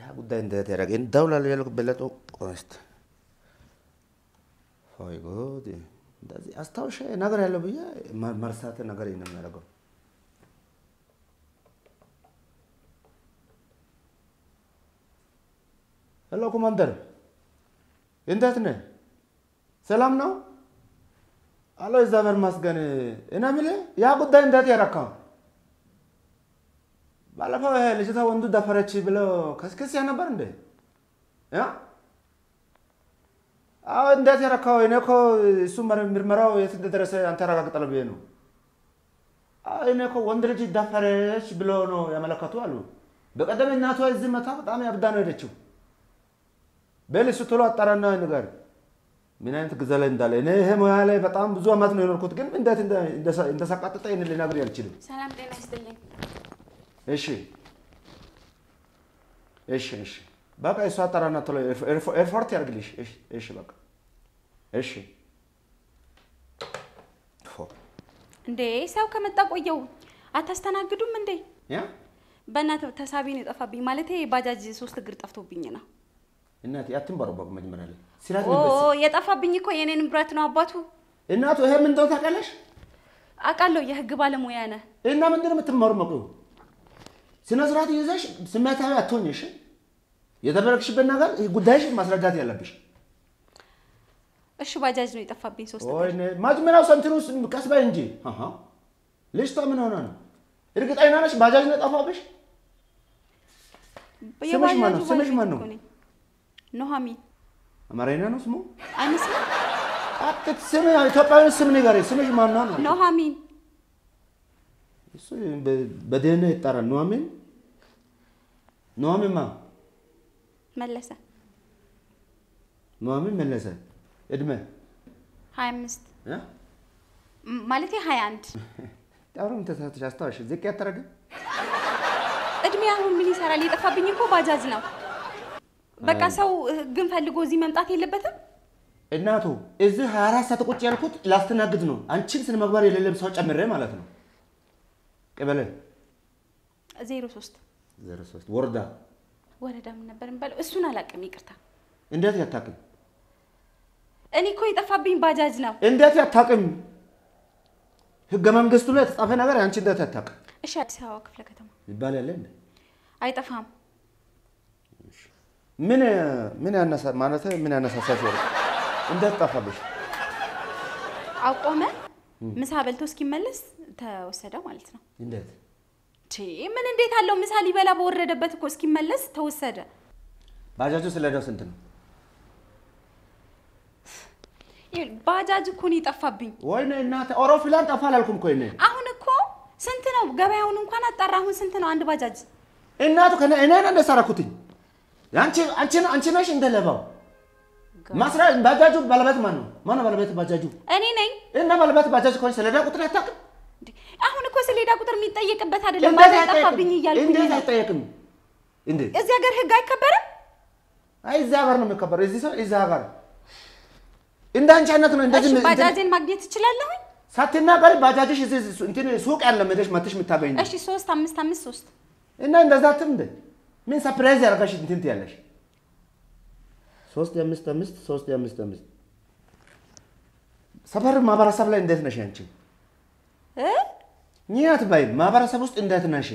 ያ ጉዳይ እንዴት ያደረገ እንደውላለሁ ያልኩ በለጦ ቆስት ሆይ ጉድ እንደዚህ አስታውሻ ነገር ያለው ብዬ መ- መርሳት ነገር ነው የሚያደርገው። ሄሎ ኮማንደር፣ እንዴት ነህ? ሰላም ነው? አሎ እግዚአብሔር ይመስገን። እኔ የምልህ ያ ጉዳይ እንዴት ያረካው? ባለፈው ይሄ ልጅቷ ወንዱ ደፈረች ብለው ከስክስ ነበር እንዴ? ያ አዎ፣ እንዴት ያረካው? እኔ እኮ እሱ ምር- ምርመራው የት እንደደረሰ አንተ ያረጋግጣለህ ብዬ ነው። አዎ፣ እኔ እኮ ወንድ ልጅ ደፈረች ብሎ ነው ያመለከቱ አሉ። በቀደም እናቷ እዚህ መታ በጣም ያብዳ ነው ሄደችው። በል እሱ ቶሎ አጣራና ንገር ምን አይነት ጊዜ ላይ እንዳለ። እኔ ይሄ ሙያ ላይ በጣም ብዙ አመት ነው የኖርኩት፣ ግን እንዴት እንደ- እንደሳ- እንደሳቃጠጠ ይህን ልነግርህ አልችልም። ሰላም ጤና ይስጥልኝ። እሺ እሺ እሺ በቃ እሱ አጣራና ቶሎ ኤርፎ- ኤርፎርት ያርግልሽ። እሺ እሺ በቃ እሺ ፎ እንዴ ሰው ከመጣ ቆየው አታስተናግዱም እንዴ? ያ በእናትህ ተሳቢ ነው የጠፋብኝ። ማለት ባጃጅ ሶስት እግር ጠፍቶብኝ ነው። እናቴ አትንበረበቁ። መጀመሪያ ላይ ስራት ኦ የጠፋብኝ እኮ የኔ ንብረት ነው አባቱ። እናቱ ይሄ ምን እንደው ታውቃለሽ? አውቃለሁ የህግ ባለሙያ ነህ። እና ምንድን ነው የምትመረመቂው? ስነ ስርዓት ይዘሽ ስሜታዊ አትሆኝ። እሺ የተበረክሽበት ነገር ጉዳይሽ ማስረዳት ያለብሽ። እሺ ባጃጅ ነው የጠፋብኝ ሶስት ወይ እግር። መጀመሪያው ሰንትኑ ቀስ በይ እንጂ አሃ ልጅቷ ምን ሆነ ነው? እርግጠኛ ነሽ ባጃጅ ነው የጠፋብሽ? ስምሽ ማን ነው? የባጃጁ ስምሽ ማን ባለቤት ነው? እኮ ነኝ። ኑሐሚን አማርኛ ነው ስሙ? አይመስልም? አጥት ስም ኢትዮጵያዊ ስም ንገሪ። ስምሽ ማን ነው? ነው ኑሐሚን እሱ በ- በደህና ይጣራል። ኑሐሚን ኑሐሚን ማ መለሰ ኑሐሚን መለሰ እድሜ ሀያ አምስት እ? ማለቴ ሀያ አንድ አሁንም ተሳትሽ አስታውሽ ዝቅ ያተረገ እድሜ አሁን ምን ይሰራል? የጠፋብኝ እኮ ባጃጅ ነው። በቃ ሰው ግን ፈልጎ እዚህ መምጣት የለበትም። እናቱ እዚህ 24 ሰዓት ቁጭ ያልኩት ላስተናግድ ነው። አንቺን ስነ ምግባር የሌለም ሰው ጨምሬ ማለት ነው። ቀበሌ ዜሮ ሶስት 03 ወረዳ ወረዳ ምን ነበር የሚባለው? እሱን አላውቅም፣ ይቅርታ። እንዴት ያታቅም? እኔ እኮ የጠፋብኝ ባጃጅ ነው። እንዴት ያታቅም? ህገ መንግስቱ ላይ የተጻፈ ነገር አንቺ እንዴት ያታቅም እሺ፣ አዲስ አበባ ክፍለ ከተማ ይባል ያለ እንዴ? አይጠፋም። ምን ምን ያነሳ ማለት ምን ያነሳሳሽ ወረ እንዴት ጠፋብሽ? አቆመ። ምሳ በልቶ እስኪመለስ ተወሰደ ማለት ነው። እንዴት ቺ ምን እንዴት አለው? ምሳ ሊበላ በወረደበት እኮ እስኪመለስ ተወሰደ። ባጃጁ ስለዳው ስንት ነው? ይኸውልህ፣ ባጃጅ እኮ ነው የጠፋብኝ። ወይኔ እናቴ አውሮፕላን ጠፋ አላልኩም እኮ እኔ አሁን እኮ ስንት ነው ገበያውን እንኳን አጣራ። አሁን ስንት ነው አንድ ባጃጅ? እናቱ ከነ እኔ ነኝ እንደሰራኩትኝ አንቺ አንቺ አንቺ ነሽ እንደለባው ማስራ ባጃጁ ባለቤት ማን ነው? ማን ነው ባለቤት ባጃጁ? እኔ ነኝ። እና ባለቤት ባጃጅ ከሆነ ሰሌዳ ቁጥር አታውቅም? እንዴ፣ አሁን እኮ ሰሌዳ ቁጥር የሚጠየቅበት አይደለም። እንዴት ባጃጅ አይጠየቅም? ጠፋብኝ እያልኩኝ እንዴት ነው። አይጠየቅም? እንዴ እዚህ ሀገር ህግ አይከበርም። አይ እዛ ሀገር ነው የሚከበረው። እዚህ ሰው እዛ ሀገር እንደ አንቺ አይነት ነው እንደዚህ እሺ እንትን- ባጃጅን ማግኘት እችላለሁኝ? ሳትናገሪ ባጃጅሽ እዚህ እንትን ሱቅ ያለ መደሽ መተሽ የምታገኝ እሺ ሶስት አምስት አምስት ሶስት እና እንደዛ አትም እንደ ምን ሰርፕራይዝ ያደርጋሽ እንትን ትያለሽ። ሶስት የአምስት አምስት ሶስት የአምስት አምስት ሰፈር ማህበረሰብ ላይ እንዴት ነሽ አንቺ? እ ኒያት ባይ ማህበረሰብ ውስጥ እንዴት ነሽ?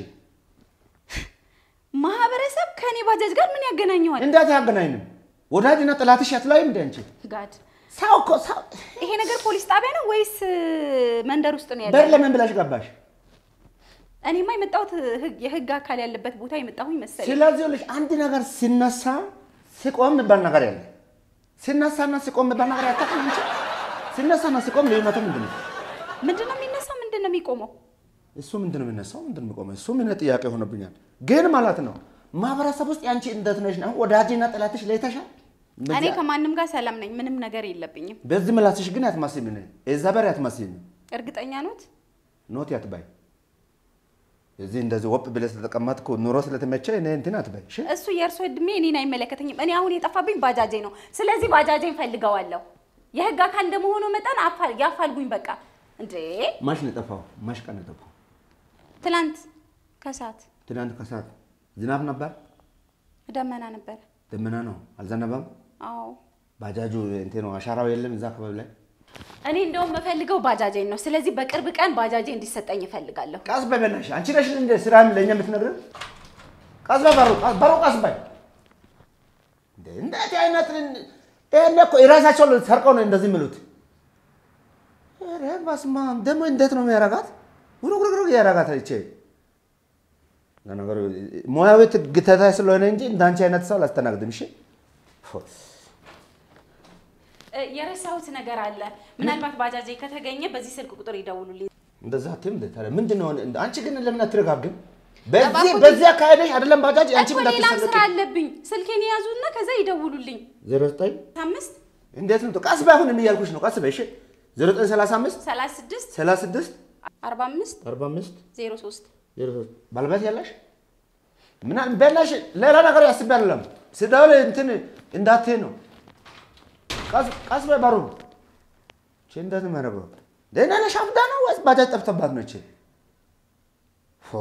ማህበረሰብ ከኔ ባጃጅ ጋር ምን ያገናኘዋል? እንዴት ያገናኝንም? ወዳጅና ጥላትሽ አትላይም እንደ አንቺ ጋድ ሰው እኮ ሰው ይሄ ነገር ፖሊስ ጣቢያ ነው ወይስ እ, መንደር ውስጥ ነው በር ያለው? ለምን ብላሽ ገባሽ? እኔማ የመጣሁት ህግ የህግ አካል ያለበት ቦታ የመጣሁኝ መሰለኝ። ስለዚህ ልጅ አንድ ነገር ሲነሳ ሲቆም የሚባል ነገር ያለ ሲነሳና ሲቆም የሚባል ነገር ያታውቅም አንቺ? ሲነሳና ሲቆም ልዩነቱ ምንድን ነው? ምንድን ነው የሚነሳው? ምንድን ነው የሚቆመው? እሱ ምንድን ነው የሚነሳው? ምንድን ነው የሚቆመው? እሱ ምን ጥያቄ ሆነብኛል። ግን ማለት ነው ማህበረሰብ ውስጥ ያንቺ እንዴት ነሽ ነው ወዳጅና ጠላትሽ ለይተሻል? እኔ ከማንም ጋር ሰላም ነኝ። ምንም ነገር የለብኝም። በዚህ ምላስሽ ግን ያትማስሚ ነ እዛ በር ያትማስሚ እርግጠኛ ኖት? ኖት ያትባይ እዚህ እንደዚህ ወጥ ብለህ ስለተቀመጥኩ ኑሮ ስለተመቸ እኔ እንትን አትባይ። እሺ እሱ የእርሶ እድሜ እኔን አይመለከተኝም። እኔ አሁን የጠፋብኝ ባጃጄ ነው። ስለዚህ ባጃጄን ፈልገዋለሁ። የህግ አካል እንደመሆኑ መጠን አፋል ያፋልጉኝ። በቃ እንዴ ማሽ ነው የጠፋው? ማሽ ቀን ነው የጠፋው? ትላንት ከሰዓት ትናንት ከሰዓት ዝናብ ነበር። ደመና ነበረ። ደመና ነው አልዘነበም። አዎ ባጃጁ እንትን ነው አሻራው የለም እዛ አካባቢ ላይ እኔ እንደውም የምፈልገው ባጃጄን ነው። ስለዚህ በቅርብ ቀን ባጃጄ እንዲሰጠኝ እፈልጋለሁ። ቀስ በይ በእናትሽ። አንቺ ነሽ እንደ ስራም ለእኛ የምትነግረን። ቀስ በይ በሩ በሩ ቀስ በይ። እንደ እንዴት አይነት ይሄን እኮ የራሳቸው ሰርቀው ነው እንደዚህ የሚሉት። ኧረ በስመ አብ ደግሞ እንዴት ነው የሚያረጋት? ጉርጉርጉር ያረጋት ይቼ ለነገሩ ሙያዊ ግተታ ስለሆነ እንጂ እንዳንቺ አይነት ሰው አላስተናግድም። እሺ እ፣ የረሳሁት ነገር አለ። ምናልባት ባጃጄ ከተገኘ በዚህ ስልክ ቁጥር ይደውሉልኝ። እንደዛ አትይም እንደ ታዲያ ምንድን ነው? አንቺ ግን ለምን አትረጋግም? በዚህ እባክዎት- በዚህ አካሄደሽ አይደለም ባጃጅ አንቺ እኮ ምን ሌላም ስራ እንዳትሰለቂ አለብኝ። ስልኬን የያዙና ከዛ ይደውሉልኝ። ዜሮ ዘጠኝ አምስት እንዴት ነው? ቀስ በይ አሁን እያልኩሽ ነው። ቀስ በይ እሺ። ዜሮ ዘጠኝ ሰላሳ አምስት ሰላሳ ስድስት ሰላሳ ስድስት አርባ አምስት አርባ አምስት ዜሮ ሶስት ዜሮ ሶስት ባለቤት ያለሽ ምናምን በላሽ። ሌላ ነገር ያስብ አይደለም ስደውል እንትን እንዳትዪ ነው። ቀስ- ቀስ በይ በሩ እቺ እንዴት ነው የሚያደርገው? ደህና ነሽ? አብዳ ነው ወይስ ባጃጅ ጠፍተባት ነው? እቺ ፎ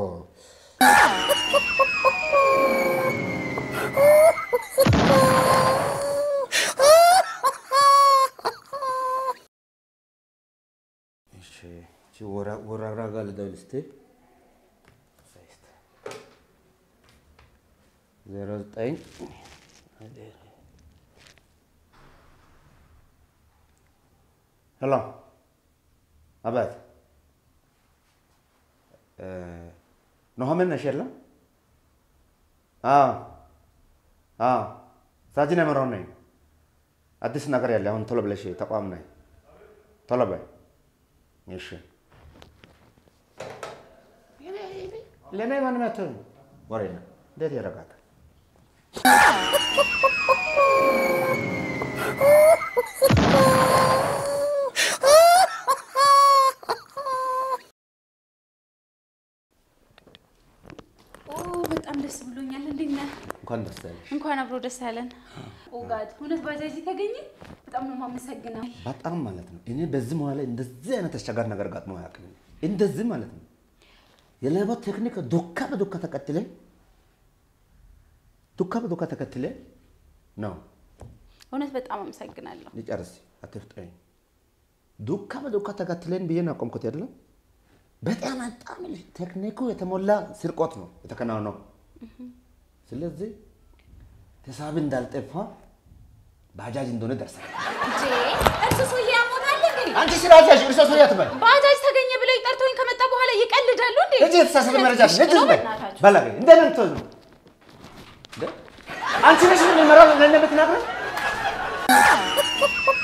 እሺ እቺ ወራ ወራራ ጋር ልደውል እስኪ ዜሮ ዘጠኝ ሄሎ አባት ኑሐሚን ነሽ የለም? አዎ አዎ ሳጅን የምረው ነኝ። አዲስ ነገር ያለ አሁን ቶሎ ብለሽ ተቋም ነኝ። ቶሎ በይ እሺ። ለእኔ ማንም አትሆንም ወሬ ነው። እንዴት ያደርጋታል? ኦ በጣም ደስ ብሎኛል። እንዴት ነህ? እንኳን ደስ ያለሽ። እንኳን አብሮ ደስ ያለን። ኦ ጋድ እውነት ባጃጅ ተገኘ። በጣም ነው የማመሰግነው። በጣም ማለት ነው። እኔ በዚህ መሀል ላይ እንደዚህ አይነት አስቸጋሪ ነገር ገጥሞ አያውቅም። እንደዚህ ማለት ነው። የሌባ ቴክኒክ ዱካ በዱካ ተከትለ ዱካ በዱካ ተከትለ ነው። እውነት በጣም አመሰግናለሁ። ልጨርስ፣ አትፍጠኝ። ዱካ በዱካ ተከትለን ብዬ ነው ያቆምኩት አይደለም። በጣም በጣም ቴክኒኩ የተሞላ ስርቆት ነው የተከናወነው። ስለዚህ ተሳቢ እንዳልጠፋ ባጃጅ እንደሆነ ደርሰናል። እንዴ እርሱ ሰውዬ ያሞታል እንዴ? አንቺ ስራሽ እርሶ ሰው ያትበል ባጃጅ ተገኘ ብለው ጠርተውኝ ከመጣ በኋላ ይቀልዳሉ እንዴ? እጅ የተሳሳተ መረጃ እሺ ልጅ ነው በል በእናታችሁ። በላገ እንደ ነምቶ ነው እንደ አንቺ ነሽ ምን መራው ለነ ብትናገር